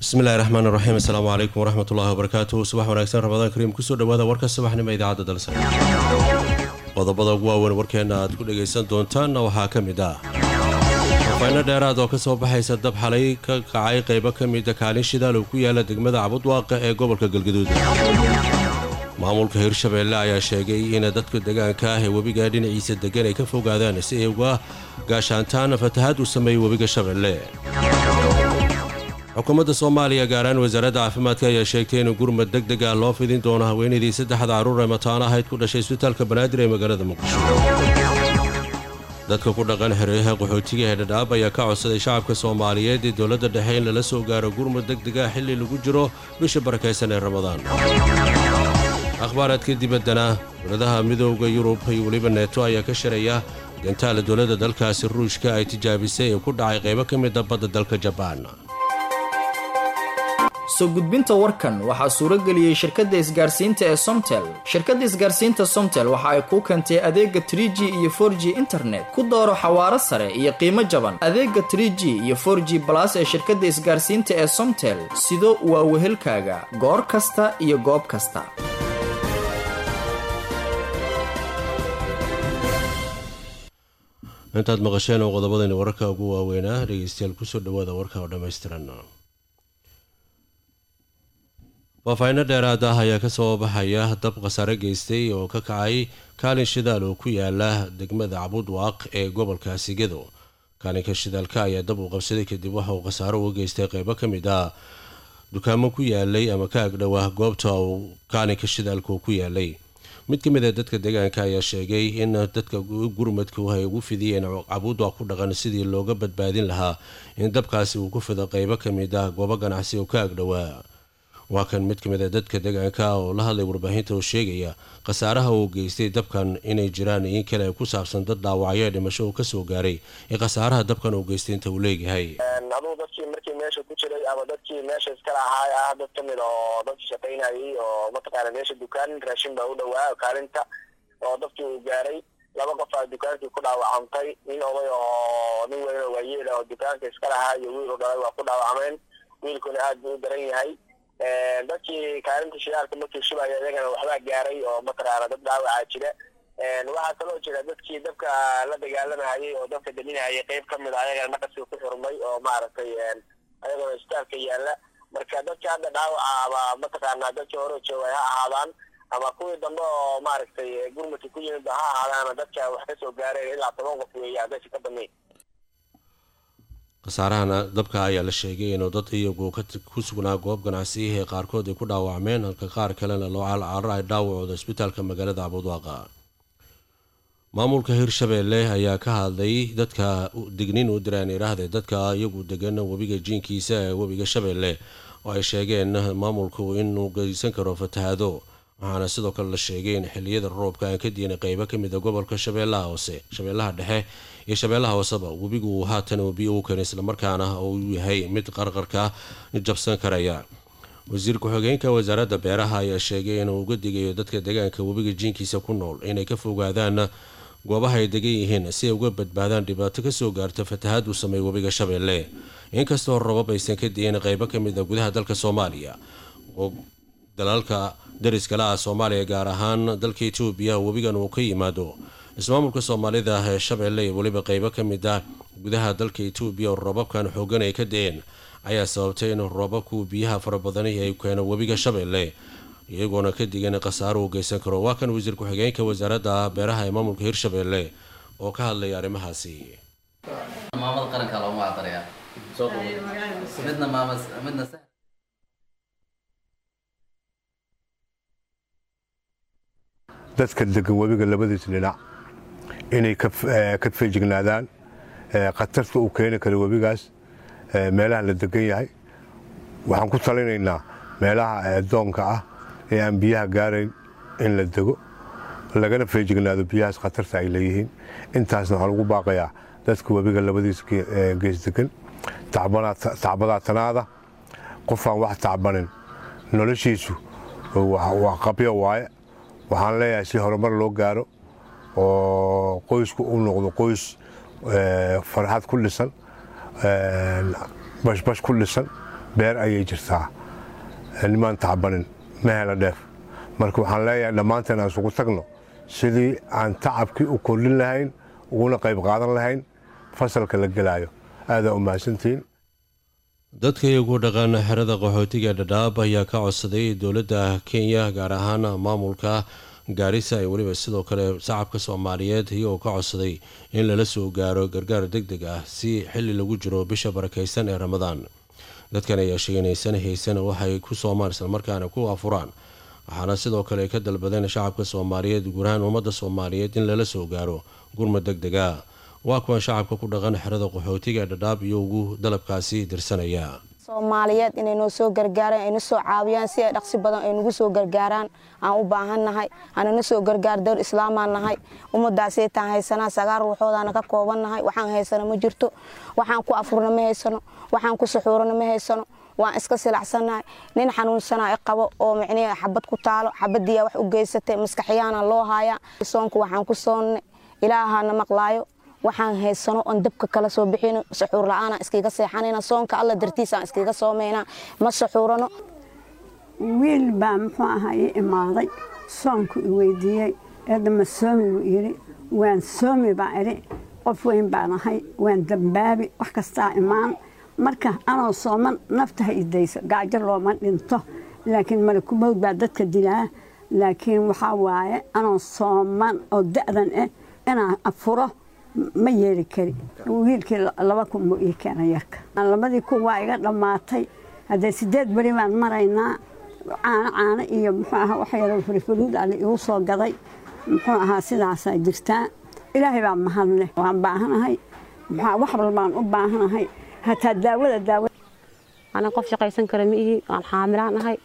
bismillahi raxmaan raxiim assalaamu calaykum waraxmatullahi wabarakaatuh subax wanaagsan ramadaan kariim kusoo dhawaada warka subaxnimo idaacadda dalsa qodobada ugu waaweyn warkeenna aad ku dhagaysan doontaanna waxaa ka mid ah wafayno dheeraad oo ka soo baxaysa dab xalay ka kacay qaybo ka mida kaalin shidaal oo ku yaala degmada cabudwaaqa ee gobolka galgaduud maamulka hirshabeelle ayaa sheegay in dadka degaanka ah ee webiga dhinaciisa degan ay ka fogaadaan si ay uga gaashaantaan fatahaad uu sameeyey webiga shabeelle xukuumadda soomaaliya gaaraan wasaaradda caafimaadka ayaa sheegtay in gurmad deg deg ah loo fidin doono haweenaydii saddexda carruur ee mataano ahayd ku dhashay isbitaalka banaadir ee magaalada muqdisho dadka ku dhaqan xeryaha qaxootiga ee dhadhaab ayaa ka codsaday shacabka soomaaliyeed ee dowladda dhexe in lala soo gaaro gurmud deg deg ah xilli lagu jiro bisha barakaysan ee ramadaan akhbaaraadka dibaddana dowladaha midooda yurub iyo weliba neeto ayaa ka sharaya gantaala dowladda dalkaasi ruushka ay tijaabisay ee ku dhacay qaybo ka mida badda dalka jabaan soo gudbinta warkan waxaa suuro geliyey shirkadda isgaarsiinta ee somtel shirkadda isgaarsiinta somtel waxa ay kuu keentay adeega trie g iyo for g internet ku dooro xawaaro sare iyo qiimo jaban adeega trie g iyo for g balas ee shirkadda isgaarsiinta ee somtel sido waa wehelkaaga goor kasta iyo goob kasta intaad maqasheen oo qodobadani wararka ugu waaweynaa dhegeystayaal kusoo dhawaada warka oo dhammaystiran faafayno dheeraad ah ayaa kasoo baxaya dab khasaare geystay oo ka kacay kaalin shidaal oo ku yaala degmada cabudwaaq ee gobolka sigado kaalinka shidaalka ayaa dab uu qabsaday kadib waxa uu khasaaro uga geystay qeybo ka mid ah dukaamo ku yaalay ama ka agdhowah goobta uu kaalinka shidaalka uu ku yaalay mid ka mid a dadka deegaanka ayaa sheegay in dadka gurmadku ay ugu fidiyeen cabudwaaq ku dhaqan sidii looga badbaadin lahaa in dabkaasi uu ku fido qeybo ka mid ah goobo ganacsi oo ka agdhowaa waa kan mid ka mid a dadka deegaanka oo la hadlay warbaahinta oo sheegaya khasaaraha uu geystay dabkan inay jiraan in kale ku saabsan dad dhaawacyo dhimasho uu kasoo gaaray ee khasaaraha dabkan uu geystay inta uu leeyahay aduu dadkii markii meesha ku jiray ama dadkii meesha iskala ahaay ah dad kamid oo dadki shaqaynayay oo mataqaana meesha dukaan raashin baa u dhawaa kaalinta oo dadkii uu gaaray laba qof aa dukaankii ku dhaawacantay nin oday oo nin weyn oo waayeel oo dukaanka iskala ahaa iyo wiil u dhalay waa ku dhaawacmeen wiilkuna aad buu u daran yahay dadkii kaalinta shidaalka markii shubaya iyagana waxbaa gaaray oo mataqaana dad dhaawacaa jira waxaa kaloo jira dadkii dabka la dagaalamayay oo dabka daminayay qeyb ka mid a ayagana naqaskii ku xurmay oo maaragtay ayagoo isbitaalka yaala marka dadka hadda dhaawaca ama mataqaana dadkii hore joogay ha ahaadaan ama kuwii dambe oo maaragtay gurmadka ku yimid ha ahaadaan dadka wax kasoo gaareen ilaa toban qof weeye hadaysa ka badnayn khasaarahana dabka ayaa la sheegay inuu dad iyagu ku sugnaa goob ganacsiyahi ee qaarkood ay ku dhaawacmeen halka qaar kalena loo calcaaro ay dhaawacooda isbitaalka magaalada cabudwaaqa maamulka hirshabeelle ayaa ka hadlay dadka dignin u diraan idhaahdee dadka iyagu degan webiga jiinkiisa ee webiga shabeelle oo ay sheegeen maamulku inuu geysan karo fatahaado waxaana sidoo kale la sheegay in xiliyada roobka aan ka diinay qeybo ka mid a gobolka shabeellaha hoose shabeellaha dhexe iyo shabeellaha hooseba webigu uu haatan biyo u keenay islamarkaana uu yahay mid qarqarka jabsan karaya wasiir ku-xigeenka wasaaradda beeraha ayaa sheegay inuu uga digayo dadka deegaanka webiga jiinkiisa ku nool inay ka fogaadaan goobaha ay degan yihiin si ay uga badbaadaan dhibaato kasoo gaarta fatahaad uu sameey webiga shabeelle inkastoo rabab aysan ka diin qeybo ka mid a gudaha dalka soomaaliya oo dalalka dariskala ah soomaaliya gaar ahaan dalka etoobiya webigan uu ka yimaado ismaamulka soomaalida ee shabeelle iyo weliba qeybo ka mid ah gudaha dalka etoobiya oo roobabkan xoogan ay ka da-een ayaa sababtay in roobabku biyaha fara badani ay keeno webiga shabeelle iyagoona ka digan khasaaro uu geysan karo waa kan wasiir ku-xigeenka wasaaradda beeraha ee maamulka hirshabeelle oo ka hadlaya arrimahaasi maamada qaranka loogu macdarayaa midna maama midna dadka degan webiga labadiis dhinac inay ka feejignaadaan khatarta uu keeni karo webigaas meelaha la degan yahay waxaan ku talinaynaa meelaha doonka ah ee aan biyaha gaarayn in la dego lagana feejignaado biyahaas khatarta ay leeyihiin intaasna waxaan ugu baaqayaa dadka webiga labadiis gees degan tacbadaa tanaada qofaan wax tacbanin noloshiisu waa qabyo waaye waxaan leeyahay si horumar loo gaaro oo qoysku u noqdo qoys farxad ku dhisan bashbash ku dhisan beer ayay jirtaa nimaan tacbanin ma hela dheef marka waxaan leeyahay dhammaanteen aan isugu tagno sidii aan tacabkii u kordhin lahayn uguna qayb qaadan lahayn fasalka la gelaayo aadaa u mahadsantihiin dadka iyagu dhaqan xerada qaxootiga dhadhaab ayaa ka codsaday dowladda kenya gaar ahaan maamulka gaarisa iyo weliba sidoo kale shacabka soomaaliyeed iyagoo ka codsaday in lala soo gaaro gargaar deg deg ah si xili lagu jiro bisha barakaysan ee ramadaan dadkan ayaa sheeganaysan haysan waxay ku soomaan islamarkaana ku afuraan waxaana sidoo kale ka dalbadeen shacabka soomaaliyeed guud ahaan ummadda soomaaliyeed in lala soo gaaro gurma deg deg a waa kuwan shacabka ku dhaqan xerada qaxootiga ee dhadhaab iyo ugu dalabkaasi dirsanaya soomaaliyeed inay noo soo gargaaraan ay na soo caawiyaan si ay dhaqsi badan ay nagu soo gargaaraan aan u baahannahay anana soo gargaar dowr islaamaan nahay ummadaasay taan haysanaa sagaal ruuxoodaana ka koobannahay waxaan haysano ma jirto waxaan ku afurna ma haysano waxaan ku suxuurana ma haysano waan iska silacsannahay nin xanuunsanaa i qabo oo micnihi xabad ku taalo xabadiyaa wax u geysatay maskaxyaana loo haayaa soonku waxaan ku soonnay ilaahaana maqlaayo waxaan haysano oon dabka kala soo bixino suxuur la-aanaan iskiga seexanayna soonka alla dartiisaan iskiga soomaynaa ma suxuurano wiil baa muxuu ahaa ii imaaday soonku i weydiiyey eedda ma soomi buu yidhi waan soomi baa idhi qof weyn baan ahay waan dambaabi wax kastaa imaan marka anoo sooman nafta ha idayso gaajo looma dhinto laakiin malakumowd baa dadka dilaa laakiin waxaa waaye anoo sooman oo da'dan ah inaan afuro ma yeeli kari wiilkii laba kun buu ii keenay yarka labadii kun waa iga dhammaatay haddee sideed beri baan maraynaa caano caano iyo muxuu ahaa wax yaro furifuriid ali igu soo gaday muxuu ahaa sidaasaa jirtaa ilaahay baa mahadleh waan baahanahay muxuu wax walbaan u baahanahay hataa daawada daawa anan qof shaqaysan kara ma ihi waan xaamilaan ahay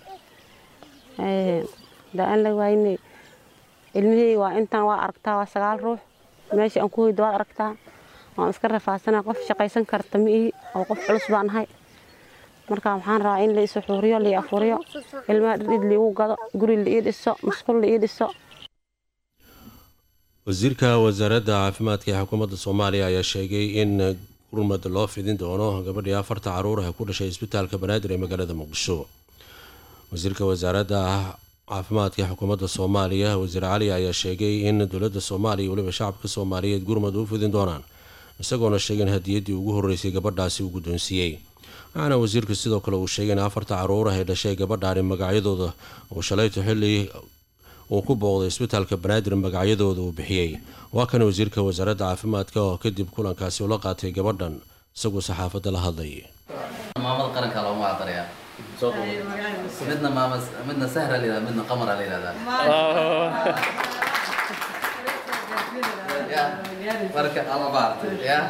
daan la waayne ilmihii waa intaan waa aragtaa waa sagaal ruux meesha aan ku hoydo waad aragtaa waan iska rafaasana qof shaqaysan karta ma ihi oo qof culus baan ahay marka waxaan rabaa in la isu xuuriyo lai afuriyo ilmaha dhidhid liigu gado guri la ii dhiso musqul la ii dhiso wasiirka wasaaradda caafimaadka ee xukuumadda soomaaliya ayaa sheegay in gurmad loo fidin doono gabadhii afarta caruur ah ku dhashay isbitaalka banaadir ee magaalada muqdisho wasiirka wasaaradda caafimaadka ee xukuumadda soomaaliya wasiir cali ayaa sheegay in dowladda soomaaliya iyo weliba shacabka soomaaliyeed gurmad u fidin doonaan isagoona sheegay in hadiyaddii ugu horreysay gabadhaasi uu guddoonsiiyey waxaana wasiirku sidoo kale uu sheegay in afarta caruurah ee dhashay gabadhaani magacyadooda uu shalayto xilli uu ku booqday isbitaalka banaadir magacyadooda uu bixiyey waa kan wasiirka wasaaradda caafimaadka oo kadib kulankaasi ula qaatay gabadhan isagoo saxaafadda la hadlay maamada qaranka loogu macdarayaa midna maama midna sahra la yihahda midna qamara la yihahdaa marka ama baartay ya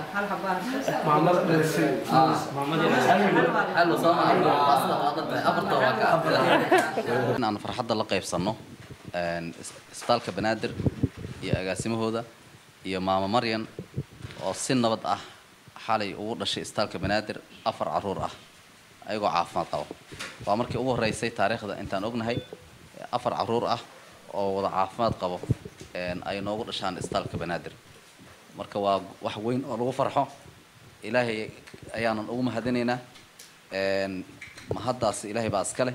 xallo soo in aan farxadda la qaybsanno isbitaalka banaadir iyo agaasimahooda iyo maamo maryan oo si nabad ah xalay ugu dhashay isbitaalka banaadir afar caruur ah ayagoo caafimaad qaba waa markii ugu horreysay taariikhda intaan ognahay afar caruur ah oo wada caafimaad qabo ay noogu dhashaan isbitaalka banaadir marka waa wax weyn oo lagu farxo ilaahay ayaanan ugu mahadinaynaa mahaddaas ilaahay baa iska leh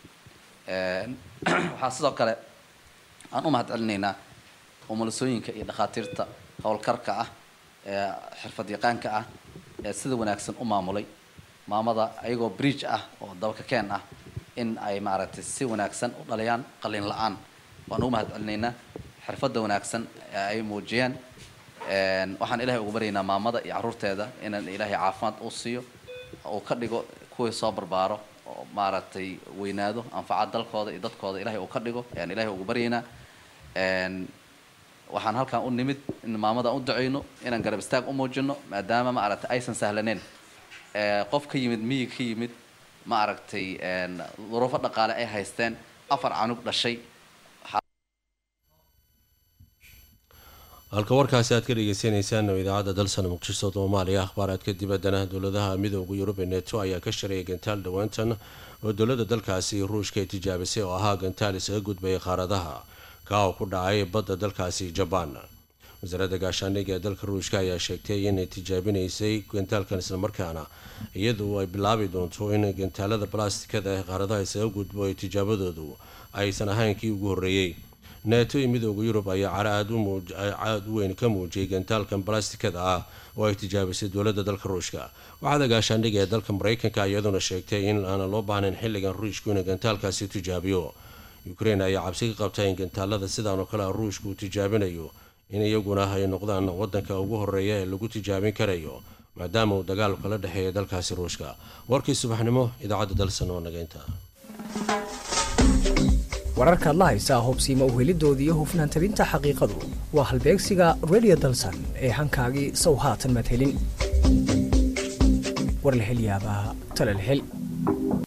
waxaa sidoo kale aan u mahad celinaynaa umulisooyinka iyo dhakhaatiirta howlkarka ah ee xirfad yaqaanka ah ee sida wanaagsan u maamulay maamada ayagoo bridge ah oo dabaka keen ah in ay maaragtay si wanaagsan u dhaliyaan qalin la-aan waan ugu mahad celinaynaa xirfadda wanaagsan ee ay muujiyeen waxaan ilaahay ugu baryaynaa maamada iyo carruurteeda inaan ilaahay caafimaad u siiyo uu ka dhigo kuwii soo barbaaro oo maaragtay weynaado anfaca dalkooda iyo dadkooda ilaahay uu ka dhigo ayaan ilaahay ugu baryaynaa waxaan halkan u nimid in maamada u duceyno inaan garab istaag u muujino maadaama maaragtay aysan sahlaneyn qof ka yimid miyig ka yimid ma aragtay duruufo dhaqaale ay haysteen afar canug dhashay halka warkaasi aad ka dhegeysaneysaan idaacadda dalsan muqdisho soomaaliya akhbaaraadka dibaddana dowladaha midooda yurub ee neto ayaa ka shareeyay gantaal dhowaantan oo dowladda dalkaasi ruushka ay tijaabisay oo ahaa gantaal isaga gudbaya qaaradaha kaa oo ku dhacay badda dalkaasi jabaan wasaaradda gaashaandhigga ee dalka ruushka ayaa sheegtay inay tijaabinaysay gantaalkan islamarkaana iyadu ay bilaabi doonto in gantaalada balastikada ee qaaradaha isaga gudbo ay tijaabadoodu aysan ahayn kii ugu horreeyey neeto iyo midooda yurub ayaa cara aad u weyn ka muujiyay gantaalkan balastikada ah oo ay tijaabisay dowladda dalka ruushka waxaada gaashaandhigga ee dalka mareykanka iyaduna sheegtay in aanan loo baahnayn xilligan ruushku inuu gantaalkaasi tijaabiyo ukrain ayaa cabsi ka qabta in gantaalada sidaan oo kale a ruushka uu tijaabinayo in iyaguna ay noqdaan wadanka ugu horeeya ee lagu tijaabin karayo maadaama uu dagaalku kala dhexeeya dalkaasi ruushka warkii subaxnimo idaacadda dalsan oo nageynta wararkaad la haysaa hubsiima uhelidoodii iyo hufnaan tabinta xaqiiqadu waa halbeegsiga redio dalsan ee hankaagii sow haatan madhelin warlahelyaabaha talalhel